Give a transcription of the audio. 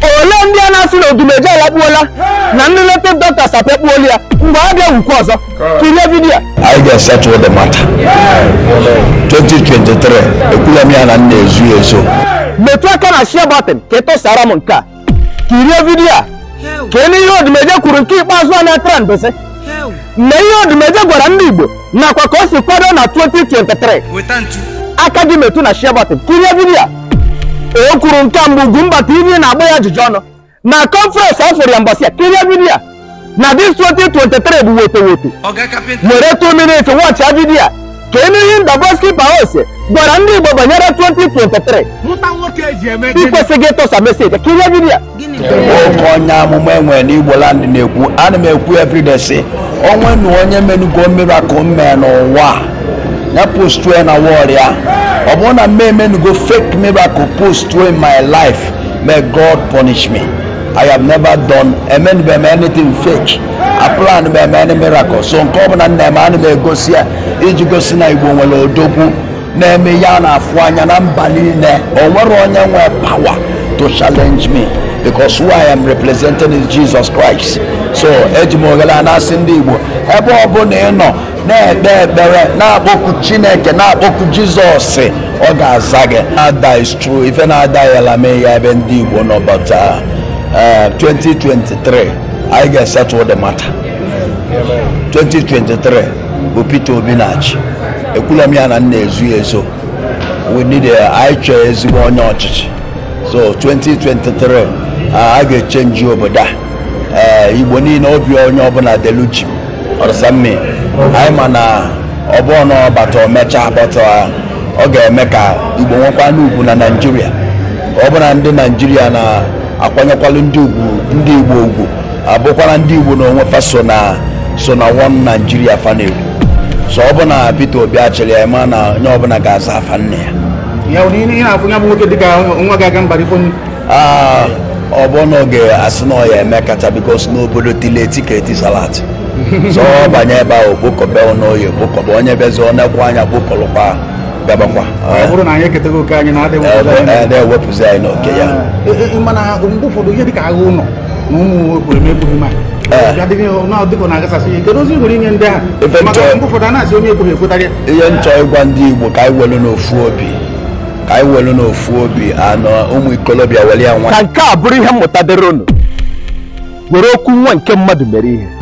ole ndị a na-asị na odumeje alakpuola na ndị nleta dọkịta sapekpuola ya mgbe a bịa wukwu ọzọ kirie vidiyo a anyị ga-esetụl the matter 2023 ekwula m ya na m na-ezu ezo metụ aka na share button ka ị tụsara m nke a kirie vidiyo a ka ị ihe odumeje kwuru nke ikpeazụ a na-atara mbese na ihe odumeje gwara ndị igbo nakwa ka o si kwado na 2023 weta ntu aka gị metụ na share button kirie vidiyo a o kwuru nke a mgbe Ugwumba TV na-agba ya ajụjụ ọnụ na kọnferensị ọ fụrụ ya mbọsị a kirie vidiyo a na dis 2023 bụ woto woto ọga kapịnta were 2 minutes watch vidiyo a ka enu ihe Ndaboski Paose gwara ndị Igbo banyere 2023 mụta nwoke eji eme ị gịnị kwesịghị ịtụsa meseji kirie vidiyo a oke onye amụma enwere n'igbo land na-ekwu ana m ekwu everyday si onwe na onye menugo miracle mee n'ụwa a, ya postue na wọd ya ọ bụrụ na mme emenugo fake miracle postue in my life may god punish me i have never done emenube m anything fake aplan m eme any miracle so nke ọ bụla nna eme ana m egosi ya iji gosi na igbo nwere odogwu na-eme ya na-afụ anya na mba niile o nwere onye nwe power to challenge me because who I am representing is Jesus Christ. So eji m oghere a na-asị ndị Igbo ebe ọbụla ị nọ na-ekpe ekpere na-akpọku Chineke na-akpọku Jizọs ọ ga-aza gị ada is true ife na-ada yala mee ya ebe ndị Igbo nọ but uh, uh, 2023 anyị ga-esettle the matter 2023 bụ Peter Obi na-achị ekwula m ya na m na-ezu ya ezo we need a anyị chọọ ezigbo onye ọchịchị so 2023 a ga-echenji obodo a ee igbo niile obi onye ọbụla deluchi ọrịsammi anyị ma na ọbụọ na ọbata omecha bata ọ ga-eme ka igbo nwekwa n'ugwu na naijiria ọ bụ na ndị naijiria na-akwanyekwalụ ndị ugwu ndị igbo ugwu abụkwara ndị igbo na onwe fa so na so na one naijiria fa na-ekwu so ọ bụ na peter obi achịrị ya ma na onye ọbụla ga-aza afa nne ya ya bụ ihe na-afụ ya bụ nwoke dịka nwa ga-aga mba ifo Ah, ọ bụ na oge asị na ọ ya eme kacha bikos n'obodo tili eti ka eti salat so ọ banye ebe ahụ kpokọbe n'oyi kpokọba onye bezi ọ na-ekwu anya kpokọlụkwa gabakwa ọ bụrụ na anyị eketago oke anyị na-adịghị ụfọdụ anyị. na-ewepụzi anyị n'oke ya Ee, ee, mana mgbe ụfọdụ ihe dịka agha ụlọ na ụmụ obodo na-egbughị ma dịka na-agasasị ya kedu ozi ị nwere inye ndị ahụ Ife maka nchọ- mgbe ụfọdụ a na-asị onye egbughị ekwetara ya ihe nchọ ịgwa ndị igbo ka anyị welu n'ofu obi ka anyị welu n'ofu obi anọ ụmụ ikolobịa weli ya nwa ka nke a bụrụ ihe mmụta dịrị unu were okwu nwa nke mmadụ mere ihe